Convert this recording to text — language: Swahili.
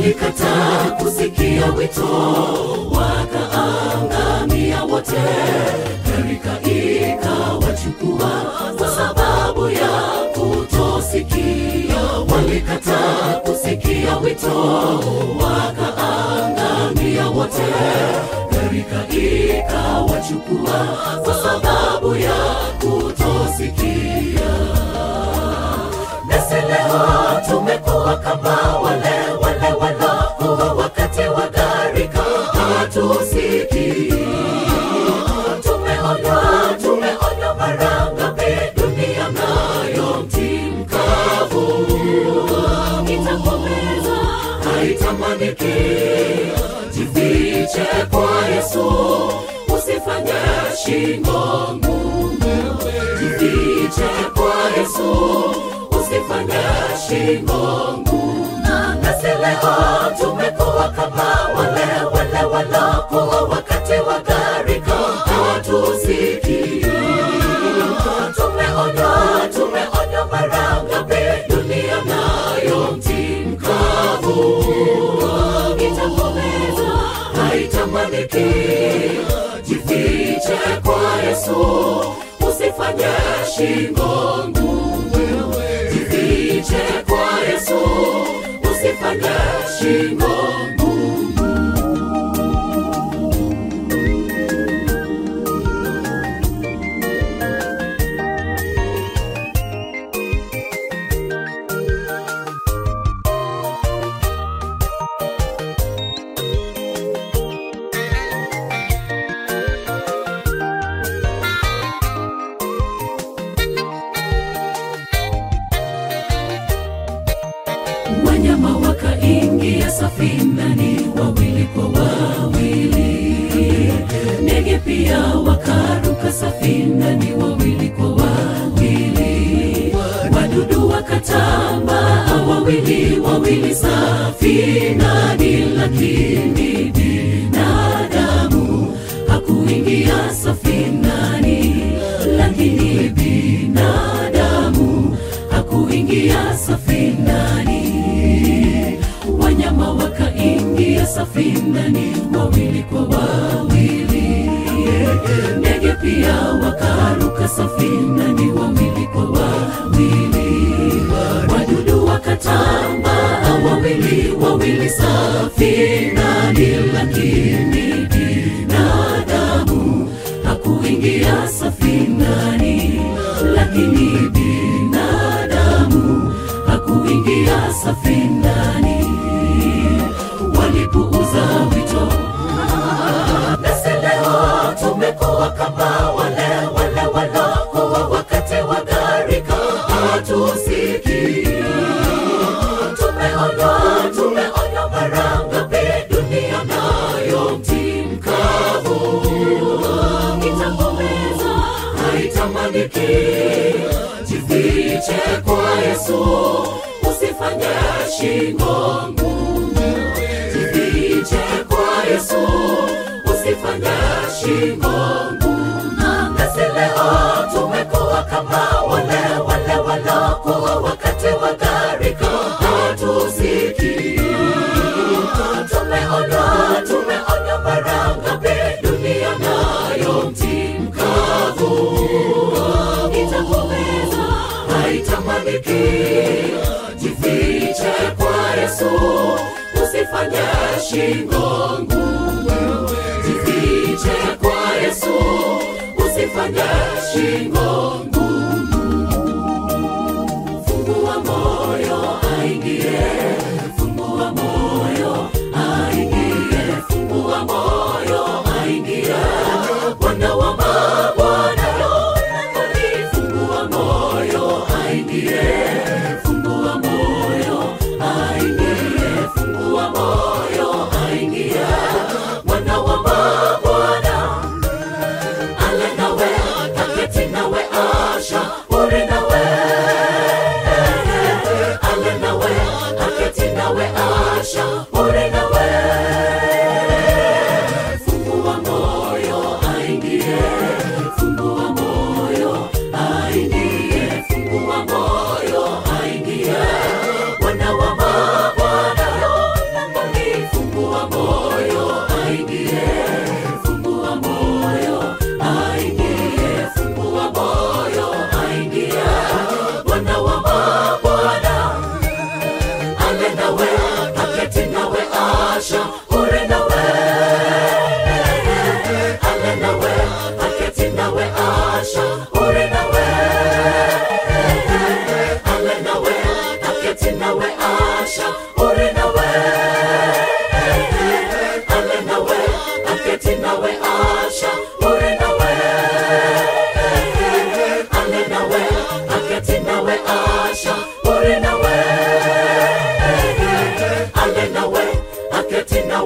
walikataa kusikia wito, wakaangamia wote. Gharika ikawachukua kwa sababu ya kutosikia. Walikataa kusikia wito, wakaangamia wote. Gharika ikawachukua kwa sababu ya kutosikia. Nasi leo tumekuwa kama wale wale walokuwa wakati wa gharika, hatusikii. Tumeonywa, tumeonywa mara ngapi, dunia nayo mti mkavu itakomeza, haitamaniki. Jifiche kwa Yesu, usifanye shingo ngumu. Jifiche kwa Yesu, usifanye shingo ngumu. Nasi leo tumekuwa kama wale wale walokuwa wakati wa gharika, hatusikii. Tumeonywa, tumeonywa mara ngapi, dunia nayo mti mkavu itakomeza, haitamaniki. Jifiche kwa Yesu, usifanye shingo ngumu. Jifiche kwa Yesu, usifanye shingo ngumu. Wanyama wakaingia safinani wawili kwa wawili, ndege pia wakaruka safinani wawili kwa wawili, wadudu wakatambaa wawili wawili safinani, lakini binadamu hakuingia safinani, lakini binadamu hakuingia safinani. Wanyama wakaingia safinani wawili kwa wawili, ndege pia wakaruka safinani wawili kwa wawili, wadudu wakatambaa wawili wawili safinani, lakini binadamu hakuingia safinani, lakini binadamu hakuingia safinani. Walipuuza wito, nasi leo tumekuwa kama wale wale walokuwa wakati wa gharika, hatusikii. Tumeonywa, tumeonywa mara ngapi, dunia nayo mti mkavu itakomeza, haitamaniki. Jifiche kwa Yesu, usifanye shingo ngumu. Jifiche kwa Yesu, usifanye shingo ngumu. Nasi leo tumekuwa kama wale wale walokuwa wakati wa gharika, hatusikii. Tumeonywa, tumeonywa mara ngapi, dunia nayo mti mkavu itakomeza, haitamaniki. Jifiche kwa Yesu, usifanye shingo ngumu. Jifiche kwa Yesu, usifanye shingo ngumu. Fungua moyo aingie, fungua moyo aingie, fungua moyo aingie. Bwana wa mabwana yule fungua moyo aingie, fungua moyo aingie, fungua moyo aingie. Bwana wa mabwana ale nawe aketi nawe asha aketi na